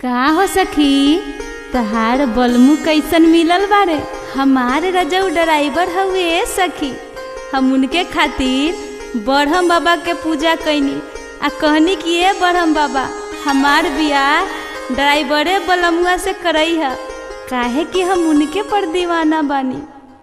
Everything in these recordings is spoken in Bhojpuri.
का हो सखी तहार बलमू कैसन मिलल बारे हमार रजऊ ड्राइवर हउए सखी हम उनके खातिर बरहम बाबा के पूजा कैनी आ कहनी कि ए बरहम बाबा हमार बियाह ड्राइवरे बलमुआ से करई है काहे कि हम उनके पर दीवाना बानी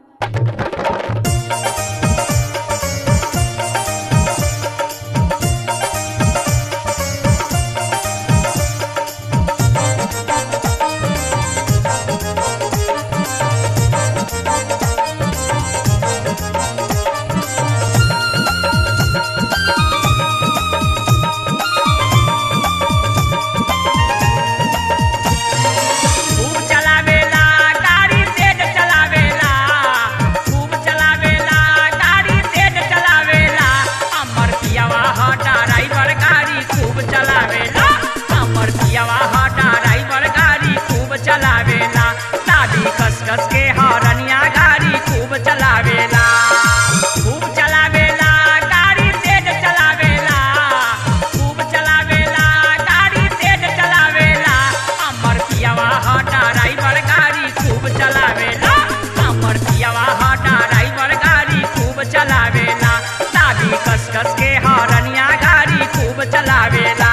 खूब चलावेला गाड़ी तेज चलावेला खूब चलावेला गाड़ी तेज चलावेला अमर पियावा ह ड्राइवर गाड़ी खूब चलावेला अमर पियावा ह ड्राइवर गाड़ी खूब चलावेला दादी कस कस के हरनिया गाड़ी खूब चलावेला खूब चलावेला गाड़ी तेज चलावेला खूब चलावेला गाड़ी तेज चलावेला अमर पियावा ह ड्राइवर गाड़ी खूब चलावेला अमर पियावा ह ड्राइवर गाड़ी खूब चलावेला दादी कस कस के हरनिया गाड़ी खूब चलावेला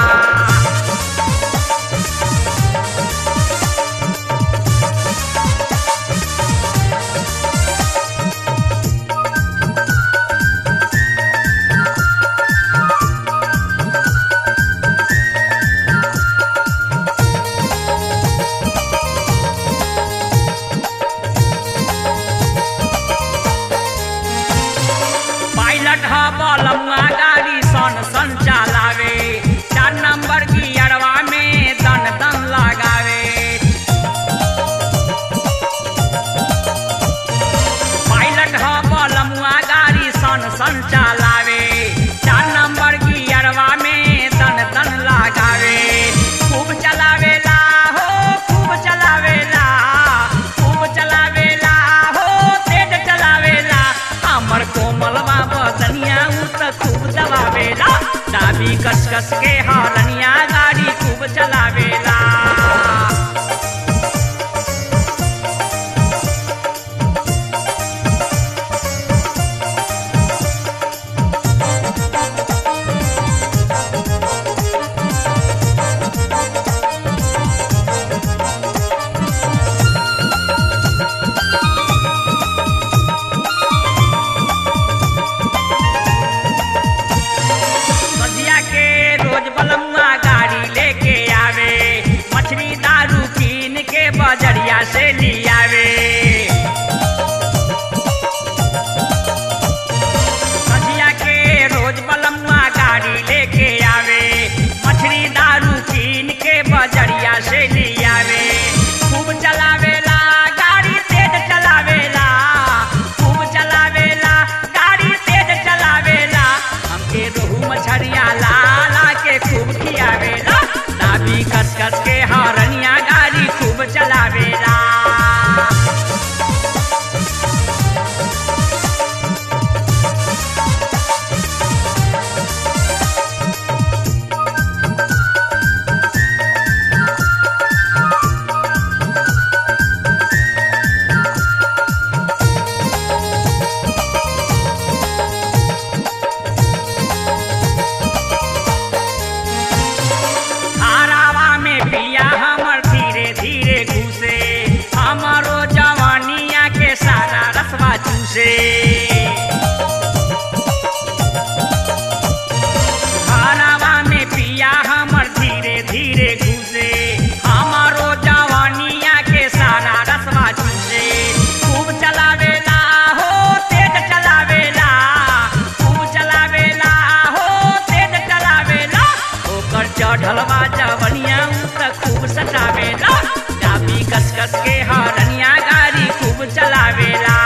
पायलट ह बलमुआ गाड़ी सन सन चलावे चार नंबर गियरवा में दन दन लगावे पायलट ह बलमुआ गाड़ी सन सन चलावे चार नंबर गियरवा में दन दन लगावे खूब चलावेला हो खूब चलावेला खूब चलावेला हो तेज चलावेला हमर कोमल बाबा दनिया उ त खूब दबावेला दाबी कस कस के हरनिया गाड़ी खूब चलावेला सदिया के रोज बलमुआ गाड़ी लेके आवे मछली दारू कीन के बजरिया से लियावे सदिया के रोज बलमुआ गाड़ी लेके आवे मछली दारू कीन के बजरिया से लियावे खूब चलावेला गाड़ी तेज चलावेला खूब चलावेला गाड़ी तेज चलावेला हमके रोहू मछरिया लाला के खूब खियावेला दाबी कस कस के हरनिया गाड़ी खूब चलावेला धारावा में पिया हमर धीरे धीरे घुसे हमरो जवानिया के सारा रसवा चूसे धारावा में पिया हमर धीरे धीरे घुसे हमरो जवानिया के सारा रसवा चूसे खूब चलावेला हो तेज चलावेला खूब चलावेला हो तेज चलावेला ओकर चढ़लवा जवनिया उ त खूब सटावेला चाबी कस कस के हरनिया गाड़ी खूब चलावेला